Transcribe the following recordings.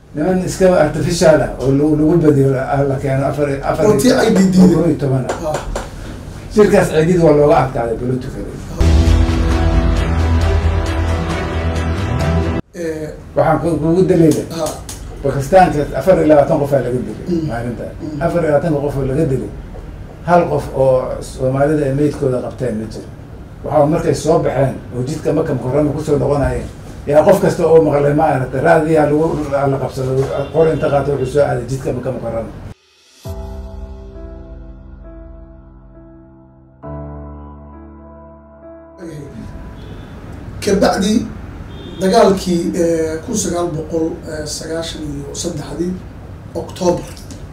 niman iska artificial ah oo lagu lagu badiyo la la keeno afar afar Oo tii ay diideen. kow iyo toban ah ah shirkaas ciidid waa looga adkaaday politically eh, waxaan ku- kugu daliila ah bakistaanka afar iyo labaatan qof aa laga dilay Mm. maalinta Mm. afar iyo labaatanka qof oo laga dilay hal qof oo soomaalida ay meydkooda qabteen ma jiro waxaa markay soo baxeen oo jidka maka mukarama kusoo noqonayeen yaa qof kasta oo maqlay ma aragtay raadiyaa lagu la qabsado qor inta qaata wuxuu soo aaday jidka maka mukarama kabacdi dagaalkii eh, kun sagaal boqol eh, sagaashan iyo saddexdii octoobar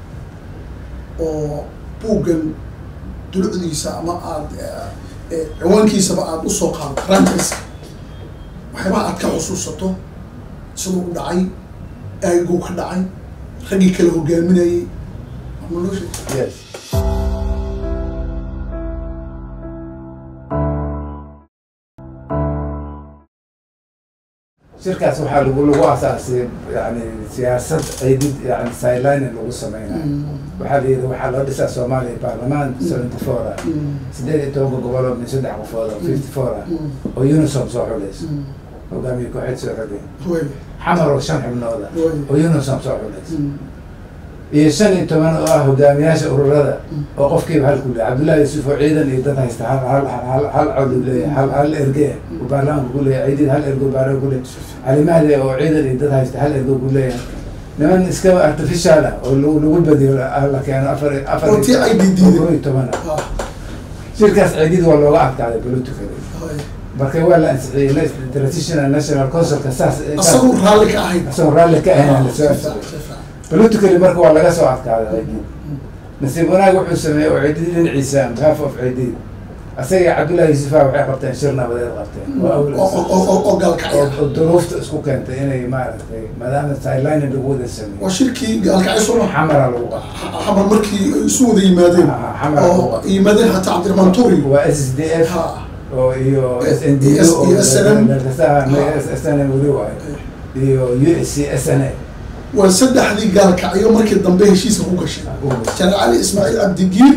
oo buuggan dulucdiisa ama aad eh, eh, ciwaankiisaba aada usoo qaado rankiisa waxyaabaha aad ka xusuusato siduu u dhacay aaguu ka dhacay raggii kala hogaaminayay ama loo sheeg yes shirkaas waxaa lagu lagu asaasay yani siyaasad ciidid yani sideline lagu sameynayo waxaa la yidhi waxaa loo dhisaa soomaaliya baarlamaan seventy four ah sideed iyo tobanka gobol oo min saddex qofood oo fifty four ah oo unisom soo xulayso hogaamiye kooxeed soo xogay way xamar oo shan xubnood ah way oo unisom soo xulayso iyo shan iyo toban oo ah hogaamiyaasha ururada oo qofkiiba hal ku leeyahay cabdullahi yuusuf oo ciidan iyo dad haysta hal hal hal hal cod uu leeyahay hal hal erge uu baarlamaanka ku leeyahay ciidid hal erge uu baarlamaanka ku leeyahay cali mahdi oo ciidan iyo dad haysta hal erge uu ku leeyahay niman iska artificial ah oo lagu lagu badiyo la la keeno afar afar Oo tii ay diideen. kow iyo toban ah ah shirkaas ciidid waa looga adkaaday politically way marka waa la ansixiyey transitional national councilka saas asagoo raalli ka ahayd asagoo raalli ka ahayn la soo Si ansixiyey fiican, si fiican. politically marka waa laga soo adkaaday ciidid nasiib wanaag wuxuu sameeyey oo ciidid dhinaciisa behalf of ciidid asaga cabdullahi yuusufa waxay qabteen shir nabadeed qabteen oo oo awla oo- oo- oo gaalkacya oo oo duruufta isku keentay inay maaragtay maadaama sideline lagu wada waa sameeyey shirkii gaalkacyo soo maa xamara lagu qabtay xamar markii ay isu wada yimaadeen Ah, xamar lagu oo qabtay yimaadeen hataa cabdiraxmaan turi waa s d f ha oo iyo s n d iyo S- iyo SNM. s n m weli waayo iyo u s c s n a waa saddexdii gaalkacyo markii dambe heshiiska ku gashay janaal cali ismaaciil cabdigiir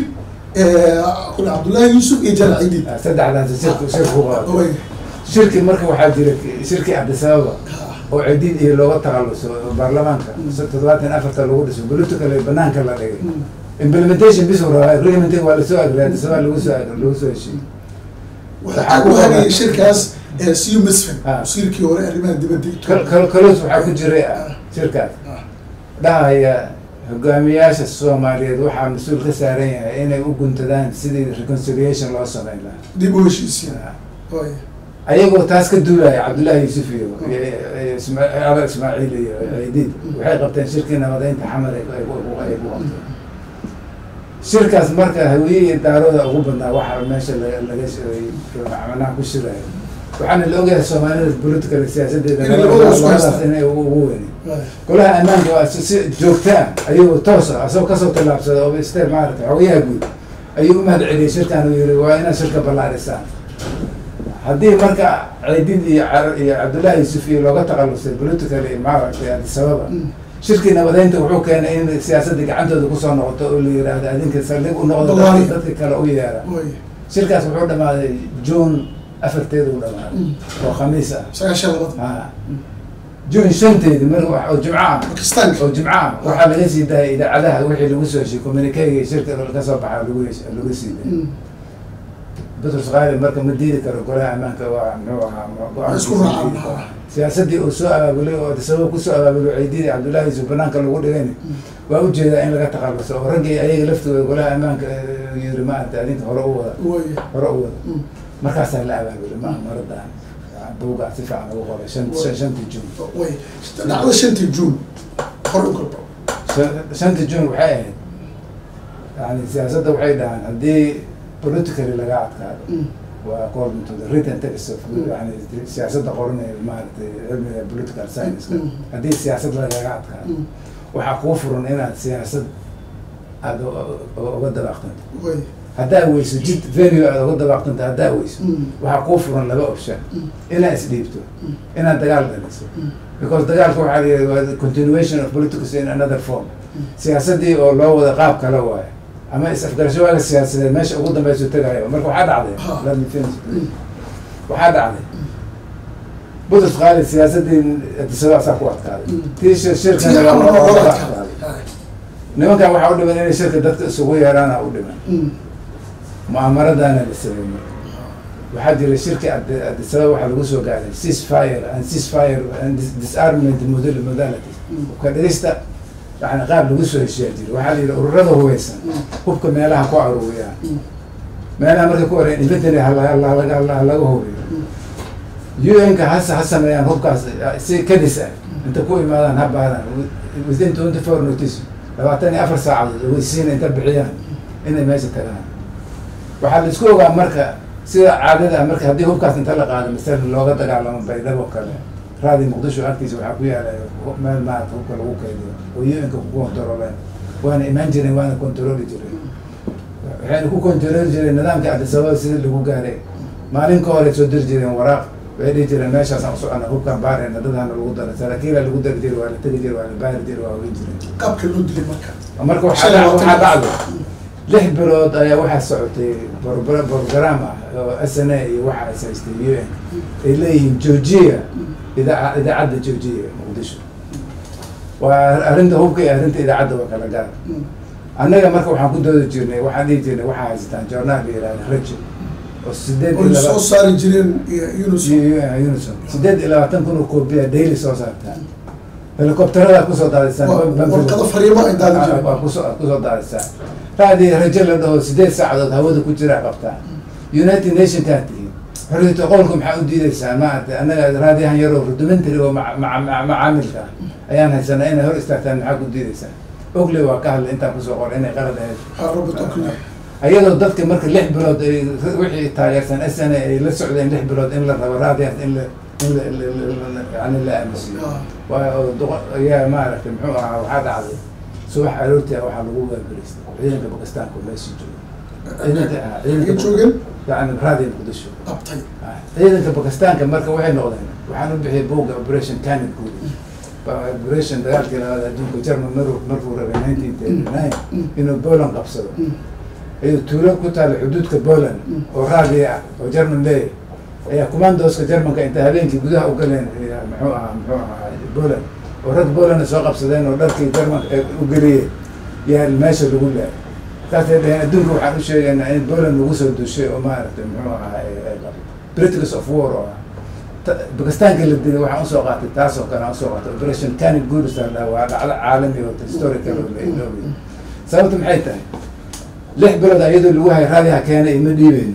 kule cabdullaahi yuusuf iyo janaal ciidid saddexdaas shirku shirku qaado way shirki marka waxaa jira shirki cabdisababa oo cidiid iyo looga takhaluso oo baarlamaanka toddobaatan afarta lagu dhiso politically banaanka la dhigay implementation bis uu rabaa agreement waa lasoo agray cabdisababa lagu soo agray lagu soo heshiiyey waxaa ku hagayay shirkaas siyu misfin Ah. wasiirkii hore arrimaha dibadda Kal- kal- kalos waxaa ku jiray ah, shirkaas Ah. dhahaya hogaamiyaasha soomaaliyeed waxaa mas-uul ka saaran yahay inay u guntadaan sidii reconciliation loo sameyn lahaa dib u heshiisiin way ayagoo taas ka duulaya cabdullaahi yuusuf iyo iyo- iyo Isma- ala ismaaciil iyo ciidiid waxay qabteen shirkii nabadeynta xamar ay ku- ay ku- ay ku qabteen shirkaas marka hawiyihii daarooda ugu badnaa waxa meesha la- laga sh- macnaha ku shiraya waxaana la ogyahay soomaalida political siyaasadeeda Inay labadooda isku labadaas haystaan. inay ugu ugu weyn way golaha ammaanka waa si si joogtaa ayuu toos ah asagoo kasoo tallaabsada oo isteer maarata xogayaha guud ayuu u mahad celiyey shirkan uu yihi waa inaad shirka ballaarisaan haddii marka ciidid iyo Car- iyo cabdullaahi yuusuf iyo looga takhalusay politically maaragtay adisababa shirkii nabadeynta wuxuu keenay in siyaasadda gacantooda kusoo noqoto oo la yidhaahdo adinka saldhig u noqdo Ballaari. dadki- dadka kale u yeera way shirkaas wuxuu dhamaaday june afarteeda u dhamaaday oo khamiis ah sagaashan labada ha june shanteedi mar wax- oo jimco ah bakistaanka oo jimco ah waxaa laga sii daayay idaacadaha wixii lagu soo heshiy communicayga shirka ka soo baxa lagu hesh- lagu sii daayay butrus qaali marka ma diidi karo golaha ammaanka waa muxuu ahaa go-aan Isku raacaan. siyaasaddii uu soo abaabulay oo sabab kusoo abaabulo ciididii cabdullaahi yusuf banaanka lagu dhigayna waa ujeedaa in laga takhaluso oo raggii ayaga laftooda golaha ammaanka eh, yiri maarata adinka hore u wada way hore u wada markaasaa la abaabulay ma maradan buuga si fiican lagu qoray shan shan- shantii june way dhacda shantii juun hore u kalbo Shan- shanta june waxay ahayd yani siyaasadda waxay dhahaan haddii politically laga adkaado waa according to the written text of yani siyaasadda qoranaya maaragtay cilmiga political science Mm. haddii siyaasad lagaga adkaado waxaa kuu furan inaad siyaasad aada u- u- uga dabaaqtanto way haddaa weyso jid venue aada uga dabaaqtanto haddaa weyso Mm. waxaa kuu furan laba option Mm. inaad isdhiibto Mm. inaad dagaal dhaliso because dagaalka waxaa la yidhi waa continuation of politics in another form siyaasaddii oo loo wada qaab kale waayo ama is-afgarasho waaga siyaasadeed meesha ugu dambeysu tagayo marka waxaa dhacday Ha. let me finish, please. waxaa dhacday butrus qaali siyaasaddii adisada asaa ku adkaaday Mm. tii shir- shirkan Tii waa- xamar waa- waa waa looga adkaaday. adkaaday. nimankan waxaa u dhiman inay shirka dadka isugu yeeraana u dhiman Mm. mu'aamaradaana la sameeyey waxaa jira shirki Adi- Addis Ababa waxaa lagu soo gaaray ceasefire and ceasefire and dis- disarmament model modalities Mm. ka dhigista yani qaab lagu soo heshiyaa jira waxaa la yidhi ururada hubeysan Mm. hubka meelaha ku aruuriyaan Mm. meelaha markay ku oreen inventory hala- hala- hala- hala- halaga hubiyo UN-ka hase ha sameeyaan hubkaas eh, si kadis ah inta ku imaadaan ha baadaan within twenty four notice labaatan iyo afar saacadood weysiina inta bixiyaan inay meesha tagaan waxaa la isku ogaa marka sida caadada ah marka haddii hubkaas inta la qaado masalan looga dagaalamo baydhabo kale raadi muqdisho agtiisa waxaa ku yaala meel maarata hubka lagu kaydiyo oo UN-ka ku kontaroleen waana imaan jireen waana kontarooli jireen waxayna ku kontarooli jireen nidaamka Addis Ababa sida lagu gaaray maalin ka hore soo diri jireen waraaq waxay dhihi jireen meeshaasaan usocona hubkaan baarayna dadhana lagu dara saraakiila lagu dari jiray waa la tegi jiray waa la baari jiray waa weyn jireen qaabka loo dilay marka marka waxaa Shalay dhac- waxaa waa dhacday lix bilood ayaa waxaa socotay bor- program ah oo s n a iyo waxa ay haystay u n ay leeyihiin joojiya idaaca idaacadda joojiya muqdisho waa arrinta hubka iyo arrinta idaacadda waa kala gaar Mm. annaga marka waxaan ku doodi jirnay waxaan dhihi jirnay waxaa haysataan journaal la yihahda rajo oo sideed iyo oy laba soo saari jireen iyo Yunus unison sideed iyo labaatan kun oo koobiya daily soo saartaan helicopterada kusoo daadisaan Wa- Ban- Banfield. warqado fariimo ay daadi jireen. Waa kusoo kusoo daadisaan raadi rajo la dhaho sideed saacadood hawada ku jira qabtaa united nation kaa tihiin xorriyata qolka maxaa u diideysaan maaragtay annaga raadiyahan yaroo rudimentary oo maca- maca- maca- macaamilka ah ayaan haysanaa inay hor istaagtaan maxaa ku diideysaan ogley waa ka hadlay intaan kusoo qoray inay qalad ahayd Ah, Robert Oakley. ayadoo dadka marka lix bilood ay wixii taageersan s n a ay la socdeen lix bilood in la rabo raadiyaas in la in la- la- la- la- yani la aamusiyo Ah. waa oo duqa- ayaa maaragtay muxuu ahaa waxaa dhacday subax aroortii ah waxaa lagu waabariistay ciidanka bakistaanka oo meeshii jooga ciidanka ah Ay ciidanka joogeen yani raadiya muqdisho qabtay Ah, ciidanka bakistaanka marka waxay noqdeen waxaan u bixiyay buugga operation canid guud operation dagaalkii labaad adduunka german maruu markuu rabay nineteen thirty nine inuu poland qabsado Mm. ayuu tuulo ku taalla xuduudka poland Mm. oo raadiya ah oo german leeyahay ayaa commandoska germanka inta habeenkii gudaha u galeen ayaa muxuu ahaa muxuu ahaa poland oo rag polandna soo qabsadeen oo dharkii germanka ay u geliyeen yaa meesha lagu leehay saasay dhaheen adduunka waxaan u sheegaynaa in poland lagu soo dushay oo maaragtay muxuu ahaa ay- ay qabto britics of war oo ah Ta- bakistaanka la dilay waxaan usoo qaatay taas oo kale aan usoo qaatay operation canin guuristan waa dhacdo caalami oo historical oo la iloobi sababta maxay tahay lix bilood ayadoo lagu hay raadiha keenay ima dhiibeyn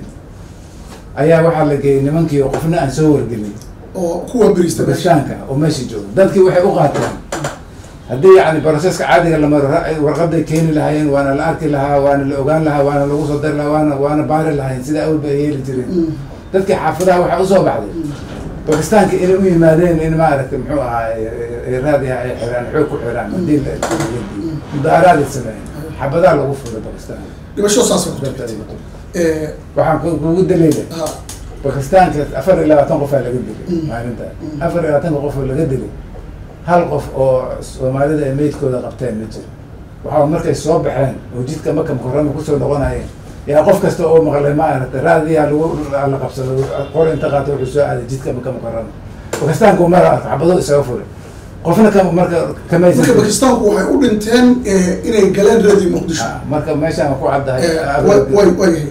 ayaa waxaa la geeyey nimankii oo qofna aan soo wargelin oo kuwa berista meesha bakistaanka oo meesha jooga dadkii waxay u qaateen haddii yani broseska caadiga la maro ra- warqaday keeni lahaayeen waana la arki lahaa waana la ogaan lahaa waana lagu soo dari lahaa waana waana baari lahaayeen sida awalba ay yeeli jireen Mm. dadkii xaafadaha waxaa usoo baxday bakistaanka inay u yimaadeen in maaragtay muxuu ahaa ay- ay- ay raadiha ay xiraan xoog ku xiraan hadii la mudaaraad ay sameeyeen xabadaha lagu furay bakistaan dhimasho saasay ku dadka timid ay- Eh, waxaan ku- kugu daliilay ha bakistaanka afar iyo labaatan qofaa laga dilay Mm. maalinta Mm. afar iyo labaatanka qof oo laga dilay hal qof oo soomaalida ay meydkooda qabteen ma jiro waxaa markay soo baxeen oo jidka maka mukarama kusoo noqonayeen yaa qof kasta oo maqlay maaragtay raadiyaa lagu la qabsado qor inta qaata wuxuu soo aaday jidka maka mukarama bakistaanku mara arko xabado isaga furay qofna ka marka kamaysan marka bakistaanku waxay u dhinteen eh, inay galeen reedii muqdisho Ah, marka meeshaan ku caddahay Eh, way way way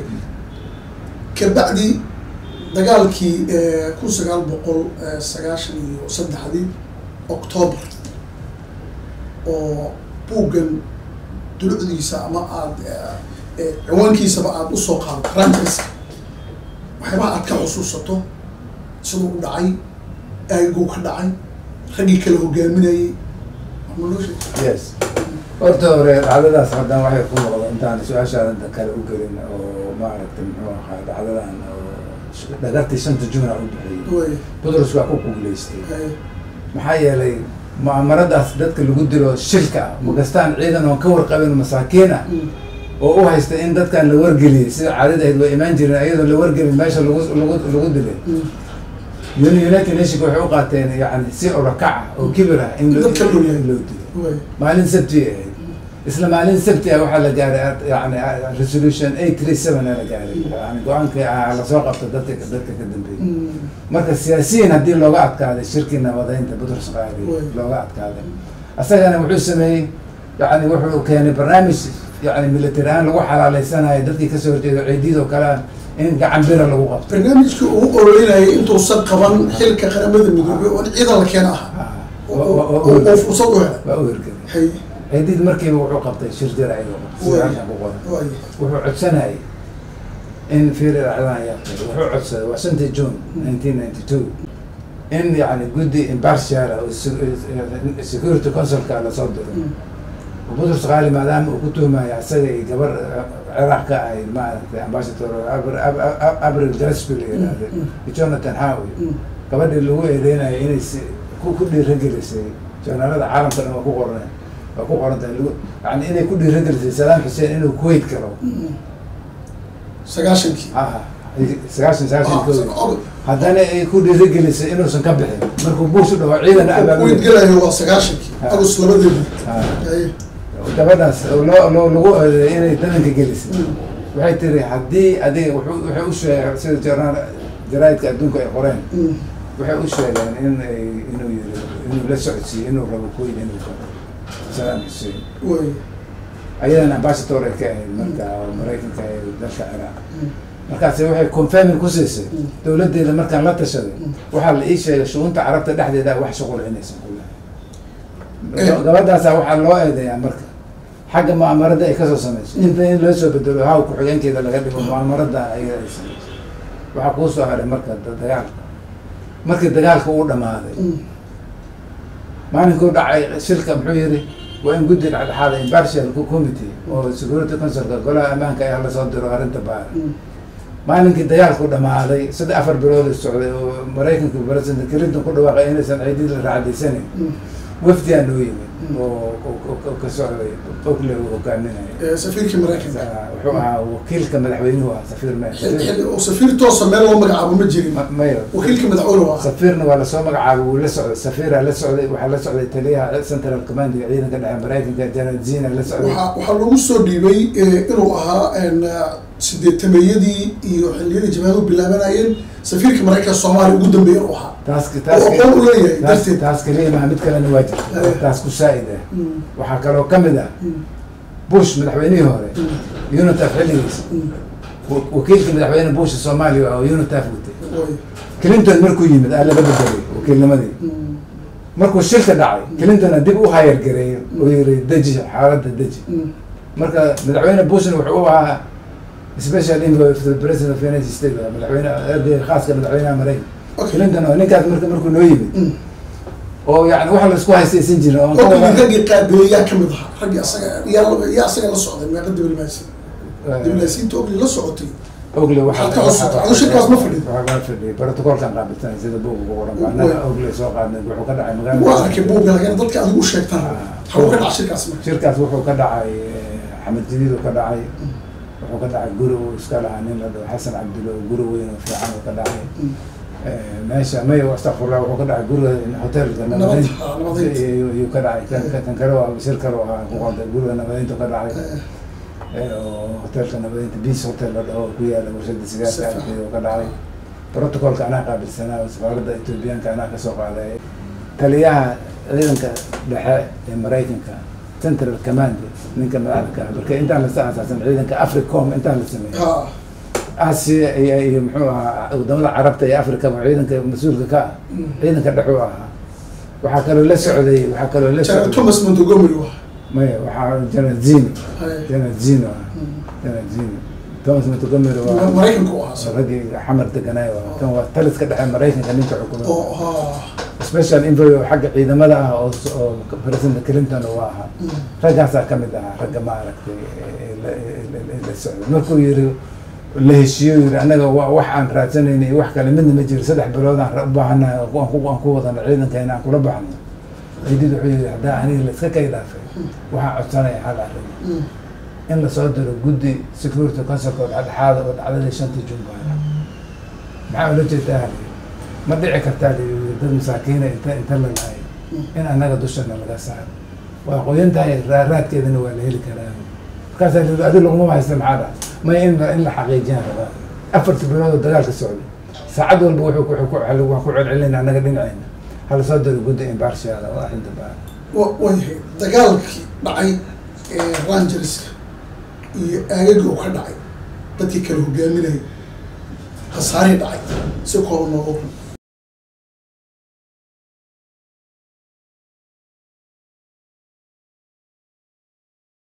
kabacdi dagaalkii eh, kun sagaal boqol eh, sagaashan iyo saddexdii octoobar oo buuggan dulucdiisa ama aad eh, eh, ciwaankiisaba aad usoo qaado rankiska waxyaabaha aad ka xusuusato siduu u dhacay aaguu ka dhacay raggii kala hogaaminayay ma loo sheeg yes horta hore dhacdadaas haddana waxay ku noqda intaan su-aashaadan kale u gelin oo maaragtay muxuu ahaa dhacdadan oo dhagartii shanta jumla u bixiyey way butrus waa ku guuleystay eh, maxaa yeelay mu'aamaradaas dadka lagu dilo shilka ah makastaan ciidan oon ka warqabin masaakiin ah mm, oo u haysta in dadkan la wargeliyey sida caadada ahayd waa imaan jireen ayadoo la wargelin meesha lagu lagu lagu dilay mm, Uni- united nationka waxay u qaateen yani si olokaca oo kibir ah in loo Dadka loo yahay. in loo dilo way maalin sabti ay ahayd isla maalin sabti ah waxaa la gaaray yani resolution eight three seven la gaaray yani go-aankii ah lasoo qabto dadka dadka ka dambeeyay marka siyaasiyiin haddii looga adkaaday shirkii nabadeynta butrus qaali Way. looga adkaaday asagana wuxuu sameeyey yani wuxuu keenay barnaamij yani military ahaan lagu xalaaleysanayo dadkii kasoo horjeeda ciidiyad oo kale ah in gacan bira lagu qabto barnaamijkii ugu ololinayay intuusan qaban xilka qaramada midoobay oo in ciidan la keena aha Ah, oo- oo- oo- oo oo- oo fursad u helay waa u hirgelay hay ciidid markiiba wuxuu qabtay shir jaraa'id oo qabtay Way. sida halkan ku qoran way wuxuu codsanayay in fiiri dhacdaan ayaa tahay wuxuu codsaday waa shantii june nineteen ninety two in yani guddi impartial ah oo se- security councilka lasoo diro butrus qaali maadaama uu ku tuhmaya isaga iyo gabar eh, ciraaq ka ahayd maaragtay ambassador Abr- Ab- Ab- abril gaspel la yidhaahday iyo jonathan howe gabadhii lagu eedeynaya inay si ku ku dhiiragelisay joornaalada caalamka dhan waa ku qoran waa ku qoran tahay lagu yani inay ku dhiiragelisay saddam xuseen inuu kuwait galo sagaashankii ah sagaashan sagaashan Ah, kow og- haddana ay ku dhiiragelisay inuusan ka bixin markuu buush u dhawo ciidan kuwait abaabulay galayo waa sagaashankii Ah. agus labadeedii Ah, hay gabadhaas oo loo loo lagu eedeeyay inay dadanka gelisay waxay tiri haddii adiga wuxuu waxay u sheegay sida joornaal jaraa'idka adduunka ay qoreen waxay u sheegeen in ay inuu yiri inuu la socodsiiyo inuu rabo kuwait inuu galo saddam xuseen way ayadana ambassador ay ka ahayd marka oo maraykanka ee dalka ciraaq markaasi waxay confirming ku siisay dowladdeeda markaan la tashaday waxaa la ii sheegay shugunta carabta dhexdeeda wax shuqul inaysan ku lahayn gabadhaasa waxaa loo eedeeyaa marka xagga mu'amarada ay kasoo samayso inta in loo soo bedelo haw ku-xigeenkeeda laga dhigo mu'amarada ayada ay samayso waxaa kuu soo haray marka da- dagaalka markii dagaalka uu dhamaaday maalinkuu dhacay shirka muxuu yiri waa in guddi dhexdhexaada impartial committee oo security councilka golaha ammaanka ayaa lasoo diro arrinta baara maalinkii dagaalku dhamaaday saddex afar bilood ay socday oo maraykanka president clinton ku dhawaaqay inaysan ciidid la raacdaysanayn wafdiyaa noo yimid oo oo- oo- oo ka socday ogle uu hogaaminaya Eh, safiirkii maraykanka wuxuu ahaa wakiilka madaxweynuhu ah safiir me Xil- xil- oo safiir toosa meel loo magacaabo ma jirin Ma- mayo wakiilka madaxweyne waa safiirna waa lasoo magacaabay wuu la socday safiiraa la socday waxaa la socday taliyaha central commandiga ciidanka dhexe maraykanka general zina la socday waxaa waxaa lagu soo dhiibay eh, inuu ahaa en, ah, sideetameeyadii iyo xilliyadii jabhadu bilaabanayeen safiirka maraykanka soomaaliya ugu dambeeya u ahaa taas taas oo aqoon u leeyahay taas darteed taas kaliya maha mid kalena waa jirta Eh. taas ku saa'id ah Mm, waxaa kaloo ka mid ah mm, bush madaxweynihii hore mm, unitaf xilligiisa mm. wa- wakiilka madaxweyne bush soomaaliya ah oo unitaf watay Way. clinton markuu yimid aa laga bedelay wakiilnimadii Mm, markuu shirka dhacay clintonna dib u hayar gareeyay oo yiri deji xaaladda deji mm, marka madaxweyne bushna wuxuu u ahaa special envoy of the president of united states waa madaxweyne ergeyga khaaska madaxweynaha maraykanka okay. clinton oo ninkaas marka markuu noo yimid Mm. oo yani wax laisku haystaysan jirin oo aan ka Ogli wada- raggii qaabeeyey yaa kamid ahaa raggii asaga yaa la- yaa asaga la socday meeqa diblomaasi diblomaasiyiinta ogli la socotay ogle Waxaad ka codsataa. Adigu shirkaas ma fadhido? waxaa fadhiyay protocolkan qaabilsanay sida buuga ku qoran baa Way. annaga ogle soo qaadnay wuxuu ka dhacay waa arkay magaalada buugga laakiin dadka adigu sheegtaan Ah. hawuu ka dhaca shirkaas marka shirkaas wuxuu ka dhacay eh, xamed jadiid uu ka dhacay wuxuu ka dhacay guri uu iska lahaa nin la dhaho xasan cabdulle oo guri weyn oo fiican uu ka dhacay Mm. Eh, meesha may astaqfurlah wuxuu ka dhacay guriga hotelka Nabad- nabadeynta ah, nabadeynta. ayuu ayuu ka dhacay kan- kan- kan kale waa shir kale oo ah ku qontay guriga nabadeynta ka dhacay Eh, Eh, oo hotelka nabadeynta beach hotel la dhaho oo ku yaala warshada sigaarka Sifa. agteeda oo ka dhacay protocolka anaa qaabilsanaa oo safaaradda ethoobiyaanka anaa kasoo qaaday taliyaha ciidanka dhexe ee maraykanka central command ninka madaxda ka ah marka intaan lasa aasaasan ciidanka africom intaan la sameeyay ha asia iyo iyo muxuu ahaa wadamada carabta iyo africa ba ciidanka mas-uulka ka ah Mm. ciidanka dhexuu ahaa waxaa kaloo la socday waxaa kaloo la General socday thomas montgomery waa maya waxaa general zino Hay. general zino ah Mm. general zino thomas montgomery Ma- waa maraykanka u ahaa isaga. raggii xamar deganaay waa kan waa taliska dhexe maraykanka ninka xukumada oo ha special envoy oo xagga ciidamada ah oo oo president clinton uu ahaa Mm. raggaasaa kamid ahaa ragga ma aragtay ee la- ee la- ee la socday markuu yiri la heshiiyo yiri annaga wa wax aan raadsanayna iyo wax kale midna ma jiro saddex bilood aan ra- u baahanahay oo aan ku aan ku wadano ciidankeena aan kula baxno ciidid wuxuu yiri haddaa aniga la iska kay dhaafay waxaan codsanaya hal arrin Mm. in lasoo diro guddi security councilka oo dhexdhexaada oo dhacdadii shantii june baana maxaa ula jeedaa ma dhici kartaa layiri dad masaakiina inta inta la lahay in annaga dushana laga saaro waa qoyan tahay raa- raadkeedana waa la heli karaa markaasaa layiri adi laguma haysta maxaa dha may in la in la xaqiijiyaan rabaa afarta bilood oo dagaalka socday saacad walba wuxuu ku wuxuu ku waa ku celcelina annaga dhinacayna hala soo diro gudda imbarshiyaala oo arrinta baa wa wayahay dagaalkii dhacay ee rangerska iyo aagaga uu ka dhacay dadkii kala hogaaminayay khasaarihii dhacay si kooba nooga